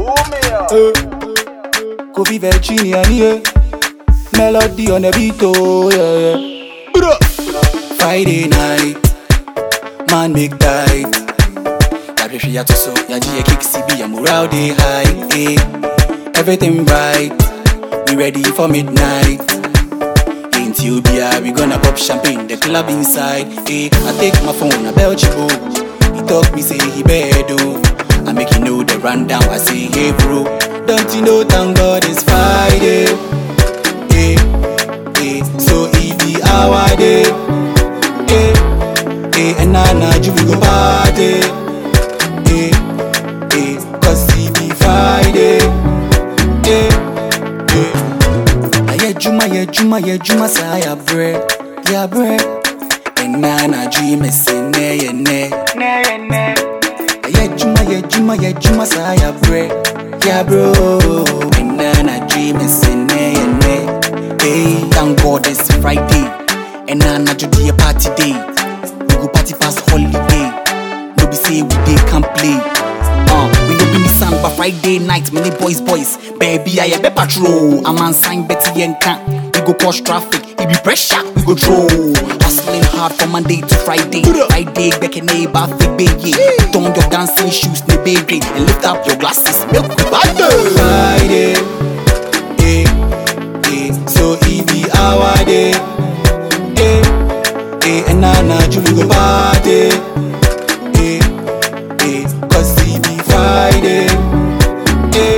Eh, Kofi Virginia, yeah. Melody on the beat, oh, yeah, yeah. Bruh. Friday night, man make tight. Yahwehwɛ yɛato so, yɛagye yɛ kick CB, yɛ morale dey high, eh. Everything right, we ready for midnight. Ain't you be we gonna pop champagne, the club inside, eh. I take my phone, I bell Chibo. He talk me say he bad, oh. I make you know the rundown, I say, hey bro. Don't you know, thank God it's Friday, eh, eh. So it be our day, eh, eh. And now, now, you we go party, eh, eh. Cause it be Friday, eh, eh. Ayɛ juma, yɛ juma, yɛ juma, saa yɛ brɛ, yɛ brɛ. Ɛna anadwo yi mɛsɛ nnɛ yɛ nnɛ. Ayɛ juma, yɛ juma, yɛ juma, saa yɛ brɛ, yɛ brɛ. Ɛna anadwo yi mɛsɛ nnɛ yɛ nnɛ. Hey, thank God it's Friday. Ɛna anadwo de yɛ party day. We go party pass holiday. No be say we dey can play. Uh, we no be Nissan but Friday night, many boys boys. Baby, I be patrol. I'm on sign Betty Yenka. We go cause traffic, it be pressure, we go throw. Hustling hard from Monday to Friday. Friday, back in neighbor, baby. Don your dancing shoes, ne baby, and lift up your glasses. Milk the Friday, eh, eh. So it be our day, eh, eh. And now, now, you we go party, eh, eh. Cause it be Friday, eh,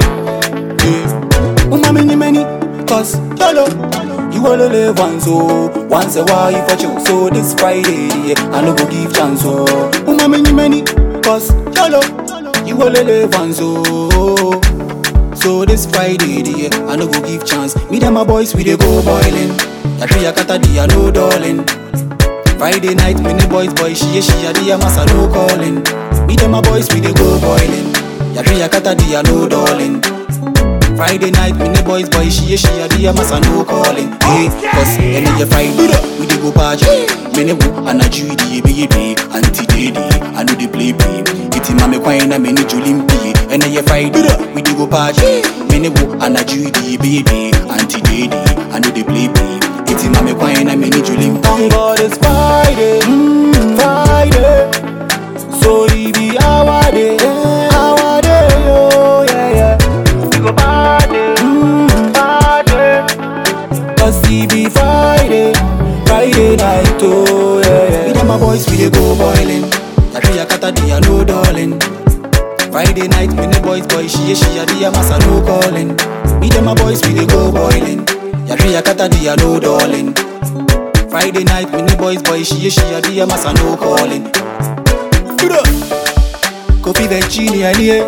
eh. Uma many many, cause YOLO. You only live once, oh. Once a while you for you. So this Friday, yeah, I no go give chance, oh. Uma many many, cause YOLO. You only live once, oh. So this Friday, yeah, I no go give chance. Me and my boys, we dey go boiling. Yahweh yakata dia no darling. Friday night, me the boys, boy, she she a dia massa no calling. Me and my boys, we dey go boiling. Yahweh yakata dia no darling. Friday night, me the boys, boy, she she a dia massa no calling. Hey, cause any your Friday, we dey go party. Me ne wo anaju di ebe ebe, anti day I know they play play. Iti mame kwine na me ni julim pie. Any your Friday, we dey go party. Me ne wo anaju di ebe ebe, anti day I know they play play. Iti mame kwine na me ni julim pie. Thank God it's Friday, mm, Friday. So it be our day, our day, oh yeah yeah. We go party, mm, party. Cause it be Friday, Friday night, oh yeah yeah. Me and my boys we dey go boiling. Yahweh yakata dia no darling. Friday night, me and the boys boy she she a dia massa no calling. Me and my boys we dey go boiling. Yahweh yakata dia no darling. Friday night, me and the boys boy she she a dia massa no calling. Bruh. Kofi Virginia, yeah.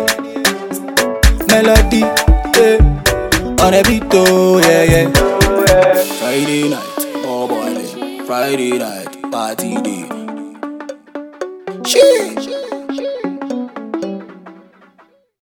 Melody, yeah. On a beat, oh, yeah, yeah. Friday night, oh boy, Friday night, party day. Shit.